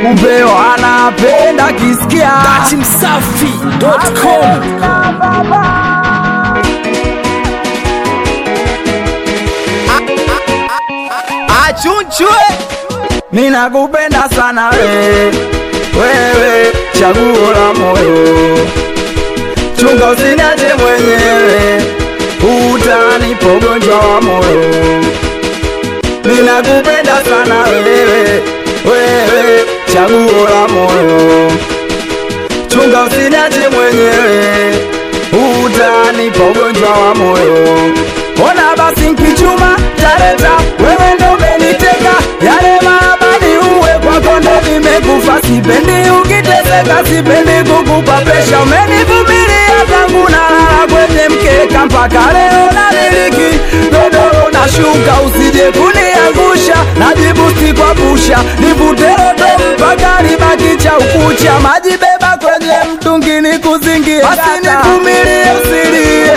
kumbe wanapenda kisikia datimsafi.com achunchwe ninakupenda sana we wewe chaguo la moyo chunga usiniache mwenyewe utanipa ugonjwa wa moyo ninakupenda sana wewe wewe chaguo la moyo chunga usiniache mwenyewe utanipa ugonjwa wa moyo ona basi nkichuma tareta wewe ndo umeniteka yale maabani uwe kwako ndo nimekufa sipendi ukiteseka sipendi kukupa presha umenivumilia tangu nalala kwenye mkeka mpaka leo namiliki godoro na shuka usije kuniangusha najibusti kwa pusha nivute roto mpaka libaki cha ukucha maji beba kwenye mtungi ni kuzingie basi nivumilie usilie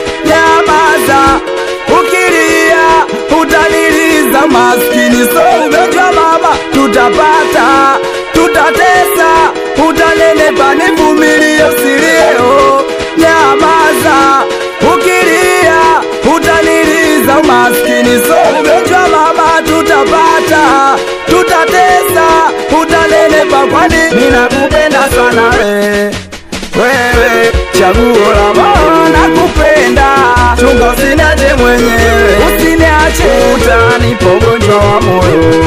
nyamaza ukilia utaniliza maskini so ugonjwa mama tutapata tutatesa utanenepa nivumilie usilieo nyamaza ukilia utaniliza maskini so ugonjwa mama tutapata tutatesa utanenepa kwani ninakupenda sana we wewe chaguo la moyo nakupenda chunga usiniache mwenyewe usiniache utanipa ugonjwa wa moyo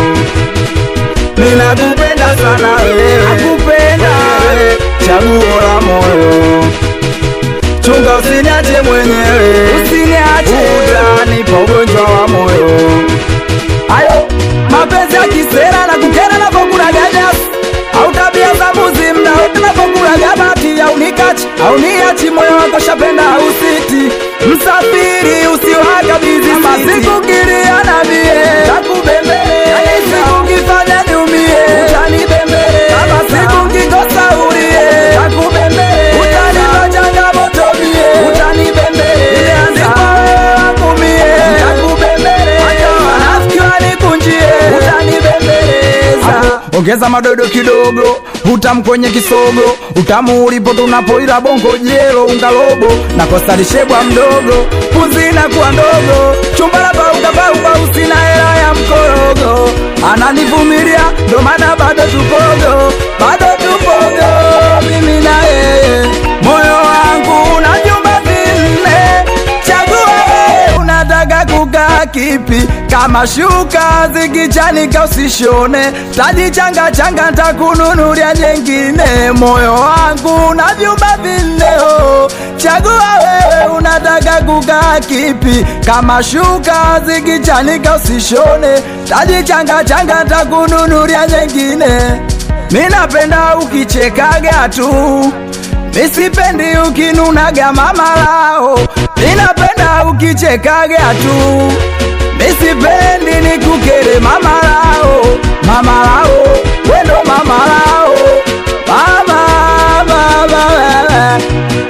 ninakupenda sana wewe nakupenda wewe chaguo la moyo chunga usiniache mwenyewe usiniache utanipa ugonjwa wa moyo ayo mapenzi ya kisera na kukera na kokula ganyasi au tabia za mbuzi mda wote na kokula gabati au nikachi au niachi moyo wako shapenda usiti msafiri usiwakabizi masiku kiliana mie takubembelea siku kifanya niumie utanibembelea kama siku kikosa ulie takubembelea utanipa changamoto mie utanibembelea imeandikwa wewe wangu mie takubembelea hata wanafiki wanikunjie utanibembeleza ongeza madodo kidogo utamu kwenye kisogo utamu ulipo tunapoila bongo jelo ungalobo na kostalishebwa mdogo puzina kuwa ndogo chumbala baugabauba usina hela ya mkorogo ananivumilia ndo maana bado tupogo bado tupogo mimi na yeye moyo wangu una vyumba vinne chagua wewe unataka kukaa kipi kama shuka zikichanika usishone tajichanga changa ntakununulia jengine moyo wangu na vyumba vineo chagua wewe unataka kukaa kipi kama shuka zikichanika usishone tajichanga changa ntakununulia jengine minapenda ukichekaga tu Misipendi ukinunaga mamalao, ninapenda ukichekaga tu. Misipendi nikukere mamalao, mamalao, wendo mamalao, mama, mama, wewe.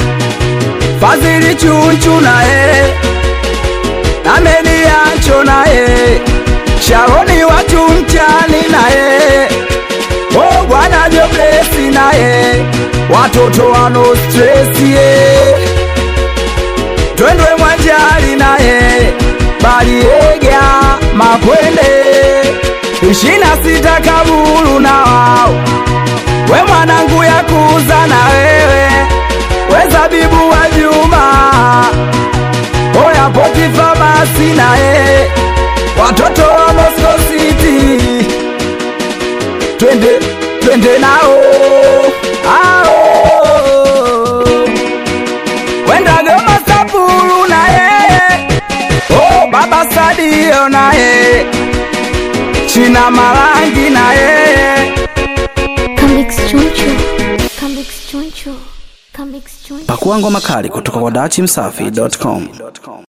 Fadhili chunchu naye, nameni yancho naye, Sharoni watu mchani naye, oh bwana Joblesi naye, watoto wano stress ye, twendwe mwanjali naye, Baliega Makwende, ishina sita Kabulu na wao, we mwanangu ya kuza na wewe, we zabibu wa Juma, oya poti famasi naye, watoto wa Moscow City twende twende nao ao kwenda Goma Saburu na yeye oh, baba Sadio na yeye China Marangi na yeye Comics Choncho. Comics Choncho. Comics Choncho. pakua ngoma kali kutoka kwa datimsafi.com